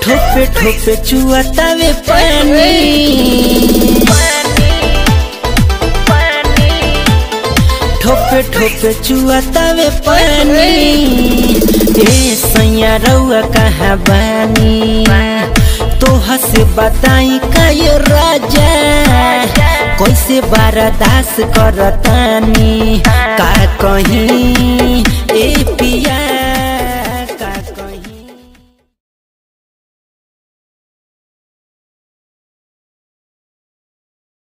ठोपे ठोपे चुआतावे पानी ठोपे ठोपे चुआतावे पानी ए सैया रउआ कहाँ बानी तोह से बताई का ये राजा कैसे बारादास करतानी का कहीं